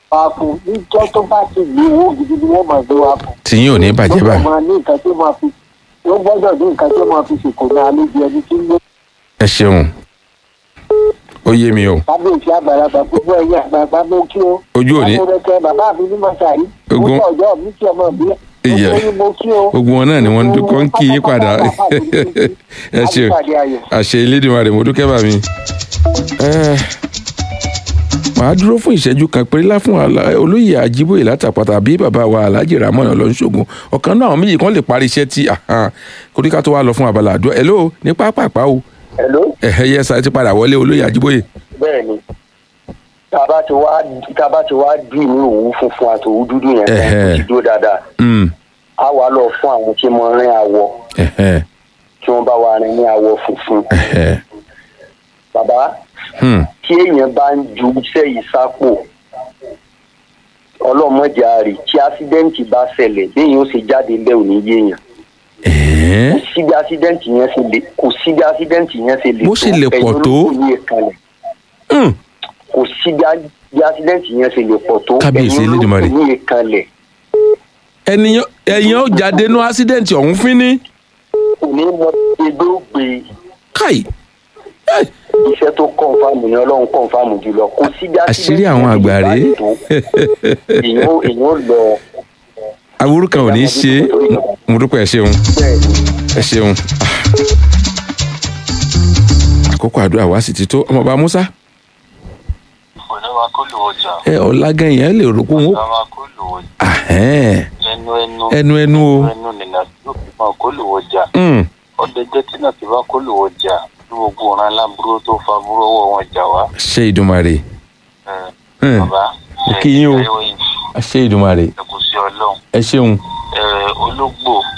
wá fún níjọ́ tó bá ti ní owó gidi ni wọ́n máa gbé wá fún. tí yín ò ní bàjẹ́ ó báyìí máa ní nǹkan tó máa fi ó gbọ́dọ̀ ní nǹkan tó máa fi ṣèkò ní àlejò ẹni tí ń gbé ẹ ṣeun ó yé mi o kábíyèsí àgbàlagbà gbogbo ẹ̀yìn àgbàlagbà ló kí ó. Ojú òní- amúrẹ́kẹ́ bàbá mi ní mọ́ṣáì. Ogun- ó sọ̀jọ́ mi kí ọmọ mi. Ìyá. gbogbo yín mo kí ó. gbogbo wọn náà ni wọn ń dúkọ́ ń kí yín padà ẹ ṣeun Àpàdé ayọ̀. àṣẹ Elédùmarè mo dúkẹ́ bá mi. Eh, màá dúró fún ìṣẹ́jú kan péré lá fún àlà- olóyè Ajíbóyè látàpàtà bí bàbá wa Alhaji Ramon Ọlọ́nṣogun ọ̀kan náà àwọn méjì kan lè parí iṣẹ́ tí kóríká tó wá lọ fún abala àdúrà hello ní pápápá o Hello. ẹ̀hẹ́ yẹ sa ti padà wọlé olóyè Ajíbóyè. bẹ́ẹ̀ ni tába ti wá tába ti wá dì ní òwú funfun àti òwú dúdú yẹn tán Ẹ̀hẹ́. ó ti dúró dáadáa Mm, á wà lọ fún àwọn tí mo rin àwọ̀ ẹ̀hẹ́, tí wọ́n bá wà rin ní àwọ̀ funfun ẹ̀hẹ́, bàbá hmm, tí èèyàn bá ń ju iṣẹ́ yìí sápò ọlọ́mọdé àrè tí ásídẹ́ǹtì bá ṣẹlẹ̀ léyìn ó ṣe jáde ńbẹ́ ò ní yéèyàn ẹ̀hẹ́. kò sí bí ásídẹ́ǹtì yẹn ṣe lè kò sí bí ásídẹ́ǹtì yẹn ṣe lè Bó ṣe lè pọ̀ tó. ẹ̀yin olókùn ní ìkànnì Hmm, kò sí bí á- bí ásídẹ́ǹtì yẹn ṣe lè pọ̀ tó Kábíyèsí ẹ̀yin Elédùmarè. olókùn ní ìkànnì ẹnìyàn ẹ̀yàn ó jáde nú ásídẹ̀ǹtì ọ̀hún fín ní kò ní mọ egbé ó gbé káì Eh, iṣẹ́ tó kọ̀ǹfàmù ni ọlọ́run kọ̀ǹfàmù jùlọ kò sí bí àṣírí àwọn àgbà rèé èèyàn ó èèyàn ó lọ aburú kan ò ní í ṣe é mo dúpẹ́ ẹ ṣeun bẹ́ẹ̀ ni. ẹ ṣeun Ah. àkókò àdúrà wa sì ti tó ọmọọba Musa oníwà kó lò ọjà ẹ ọ̀làgẹ̀yìn ẹ lè rò pé òun ó ọ̀làwà kó lò ọjà Ahẹ́n. ẹnu ẹnu ẹnu ẹnu o ẹnu nìlà yóò fi máa kó lò ọjà Hmm, ọdẹ jẹ tí náà ti bá kó lò ọjà tí gbogbo ọ̀ràn aláburú tó fa burú ọwọ́ wọn jà wá. ṣe Ìdùmarè Ẹ, Hmm, bàbá Mo kí yín o. ẹ ẹ ṣe Ìdùmarè ẹ kò sí ọlọ́run ẹ ṣeun ẹ ológbò